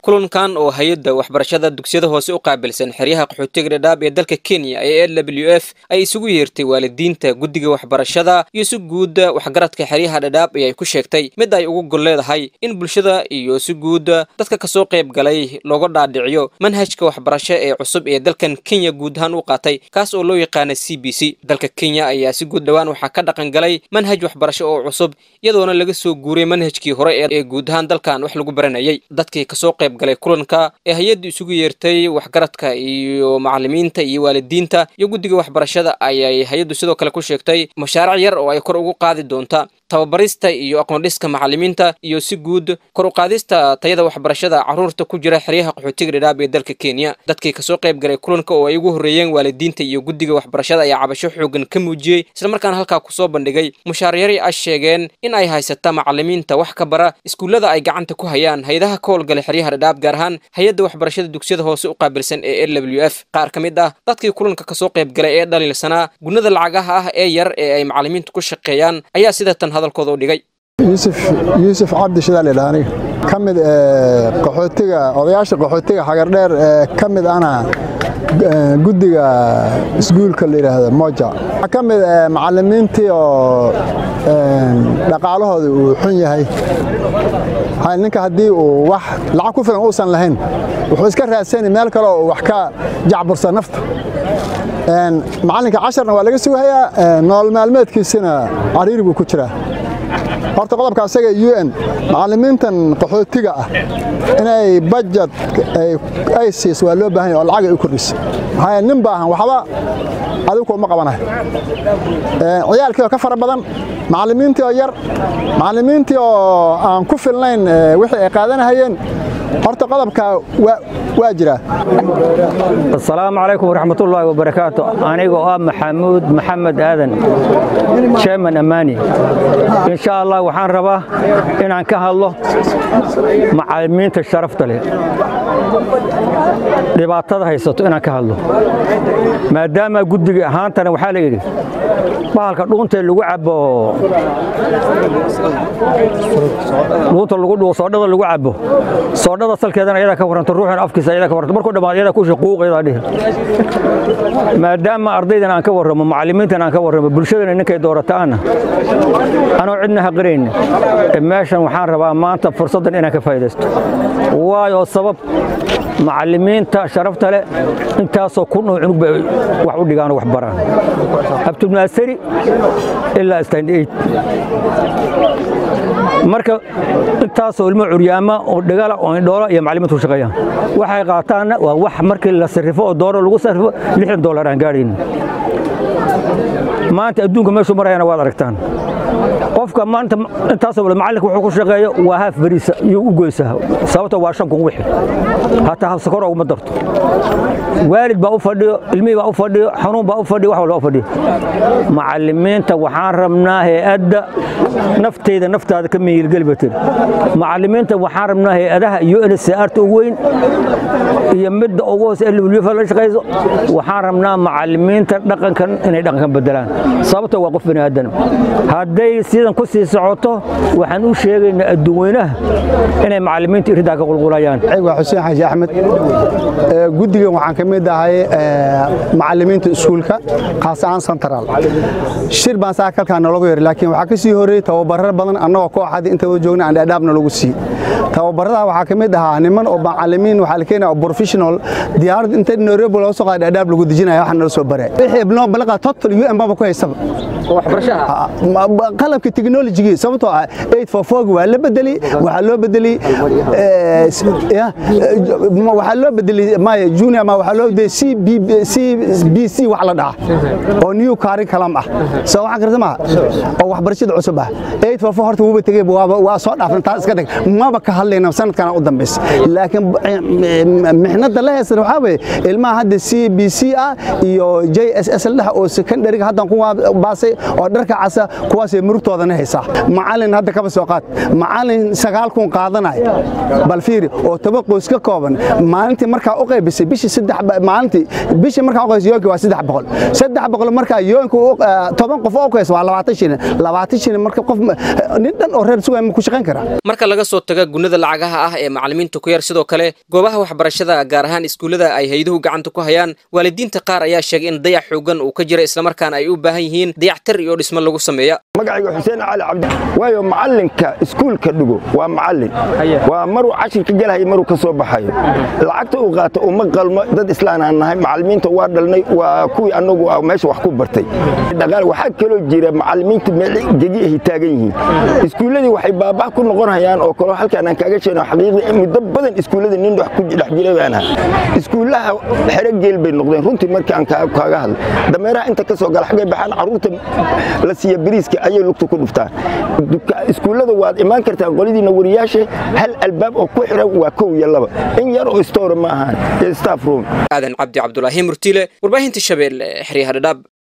kulankan oo hay-adda waxbarashada dugsiyada hoose u qaabilsan xeryaha qaxootiga dhadhaab ee dalka kenya ee l w f ay isugu yeertay waalidiinta guddiga waxbarashada iyo si guud waxgaradka xeryaha dhadhaab ayay ku sheegtay mid ay ugu gol leedahay in bulshada iyo si guud dadka kasoo qayb galay looga dhaadhiciyo manhajka waxbarasho ee cusub ee dalkan kenya guud ahaan u qaatay kaas oo loo yaqaana c b c dalka kenya ayaa si guud dhowaan waxaa ka dhaqan galay manhaj waxbarasho oo cusub iyadoona laga soo guuray manhajkii hore ee guud ahaan dalkan wax lagu baranayay dadkii kasoo qayb galay kulanka ee hay-adda isugu yeertay waxgaradka iyo macalimiinta iyo waalidiinta iyo guddiga waxbarashada ayay hay-addu sidoo kale ku sheegtay mashaaric yar oo ay kor ugu qaadi doonta tababarista iyo aqoondhiska macalimiinta iyo si guud kor u qaadista tayada waxbarashada carruurta ku jira xeryaha qaxootiga dhadhaab ee dalka kenya dadkii kasoo qayb galay kulanka oo ay ugu horreeyeen waalidiinta iyo guddiga waxbarashada ayaa cabasho xoogan ka muujiyey islamarkaana halkaa kusoo bandhigay mushaaryari a sheegeen in ay haysata macalimiinta wax ka bara iskuullada ay gacanta ku hayaan hay-adaha ka howlgalay xeryaha dhadhaab gaar ahaan hay-adda waxbarashada dugsiyada hoose u qaabilsan ee l w f qaar ka mid ah dadkii kulanka kasoo qayb galay ee dhaliilsanaa gunnada lacagaha ah ee yar ee ay macalimiintu ku shaqeeyaan ayaa sida tan hadalkooda u dhigay yuusuf yuusuf cabdi shidaal idhaha aniga ka mid qaxootiga odayaasha qaxootiga xagardheer ee ka mid ana guddiga iskuulka la yidhaahdo moja waxaa ka mid macalimiintii oo dhaqaalahooda uu xun yahay ninka haddii uu wax lacag ku filan uusan lahayn wuxuu iska raadsani meel kale oo wax ka jacbursa nafta macallinka casharna waa laga sugahayaa nolol maalmeedkiisina cariiri buu ku jiraa horta qodobka asaga u n macalimiintan qaxootiga ah inay bajad ay siis waa loo baahan ya oo lacag ay u kordhisa maxaa nin baahan waxba adigu kuma qabanayo ciyaalkii oo ka fara badan macalimiintii oo yar macalimiintii oo aan ku filnayn wixii ay qaadanahayeen horta qodobka waa jiraa asalaamu calaykum waraxmatullaahi wabarakaatu aniga oo ah maxamuud maxamed aadan jeeman ammaani insha allah waxaan rabaa inaan ka hadlo macalimiinta sharafta leh dhibaatada haysato inaan ka hadlo maadaama guddiga ahaantana waxaa la yidhi bahalka dhuuntee lagu cabo dhuunta lagu dhuo soodhada lagu cabo soodhada salkeedana ayadaa ka warranto ruuxan afkiisa ayadaa ka warranto markuu dhammaad ayadaa ku shaquuq ayadaa dhihi maadaama ardaydan aan ka warramo macallimiintan aan ka warramo bulshadana ninkay doorataana anoo cidna haqirayn meeshan waxaan rabaa maanta fursaddan inaan ka faa'idaysto waayo sabab macallimiinta sharafta leh intaasoo kun oo cunug bay wax u dhigaan oo wax baraan abtulnaasari ilaa stand eight marka intaasoo ilmo curyaama oo dhagala oo indhoola iyo macallimiintu shaqeeyaan waxay qaataanna waa wax markii la sarrifo oo dooro lagu sarrifo lixdan dollar aan gaadhayn maanta adduunka meeshuu marayana waad aragtaan qofka maanta intaasoo wala macallinka wuxuu ku shaqeeyo waa haaf beriisa iyo u goysaa sababta waa shan kun wixi hataa habsakor uguma darto waalid baa u fadhiyo ilmihii baa u fadhiyo xanuun baa u fadhiyo wax walba u fadhiyo macallimiinta waxaan rabnaa hay-adda nafteyda naftaada ka miyirgeli batir macallimiinta waxaan rabnaa hay-adaha iyo nsarta ugu weyn iyo midda ugu hoose lwfa la shaqayso waxaan rabnaa macallimiinta dhaqankan inay dhaqankan bedelaan sababta waa qof bani aadan hadday sidan ku sii socoto waxaan u sheegaynaa adduunweynaha inay macallimiinta iridaa ka qulqulayaan waa xuseen xaaji axmed guddigan waxaan ka mid ahay macallimiinta iskuulka khaas ahaan central shir baan saa kalkaa nalagu yar laakiin waxaa ka sii horreeyey tababarar badan annagoo kooxadii inta wada joogna aan dhaadhaabna lagu sii tababarada waxaa ka mid ahaa niman oo macallimiin waxaa la keenaya oo professional diyaarad inta nairobi loo soo qaada dhaadhaab lagu dejinaya waxaa nala soo baray wixii ibnoo balaqa total u n baba ku haysaba qalabka technologigii sababtoo ah eight for four waa la bedeli waxaa loo bedeli waxaa loo bedeli maya junior ma waxaa loo bedeli c b c wax la dhaha oo new curriculum ah soo waxaan karta maha oo waxbarashada cusub ah eight for four horta wuuba tegey waa soo dhaafna taas iska tag maba ka hadlayna sanadkana u dambaysa laakiin mixnada la heysana waxaa weeye ilmaha hadda c b c ah iyo j s s la dhaha oo secondariga haddan ku baasay oo dharka casa kuwaasay murugtooda qaadanaysaa macallin hadda kaba soo qaad macallin sagaal kun qaadanaya bal fiiri oo toban qoys ka kooban maalintii markaa u qaybisay bishii saddex maalintii bishii markaa u qaybisay yoonkii waa saddex boqol saddex boqol markaa yoonka toban qof oo qays waa labaatan shilin labaatan shilin marka qof nin dhan oo reer sugaya ma ku shaqayn karaa marka laga soo taga gunnada lacagaha ah ee macallimiinta ku yar sidoo kale goobaha waxbarashada gaar ahaan iskuullada ay hayduhu gacanta ku hayaan waalidiinta qaar ayaa sheegay in dayac xoogan uu ka jira islamarkaana ay u baahan yihiin dayactir iyo dhismo lagu sameeya magacayga xuseen cali cabdi waayo macallinka iskuulka dhigo waa macallin waa maruu cashirka gelahayo maruu ka soo baxayo lacagta uu qaato uma qalmo dad islaan aan nahay macallimiinta waa dhalnay waa kuwii annagu meesha wax ku bartay dhaqaal waxaa kaloo jira macallimiinta meel gegi ahi taagan yihiin iskuulladii waxay baabaa ku noqon hayaan oo kaloo halkaan aan kaaga sheegno xaqiiqdii muddo badan iskuulladii nin wax ku dhex jiray baan ahaa iskuullaha xero geel bay noqdeen runtii markii aan kaaga hadlay dameeraha inta ka soo gala xaggay baxaan carruurta la siiya bariiska ayay lugta ku dhuftaan iskuullada waad imaan kartaan qoladiina wariyaasha hal albaab oo ku xiran waa kow iyo laba in yar oo store ma ahaan staff room aadan cabdi cabdulaahi murtiile warbaahinta shabeelle xeryaha dhadhaab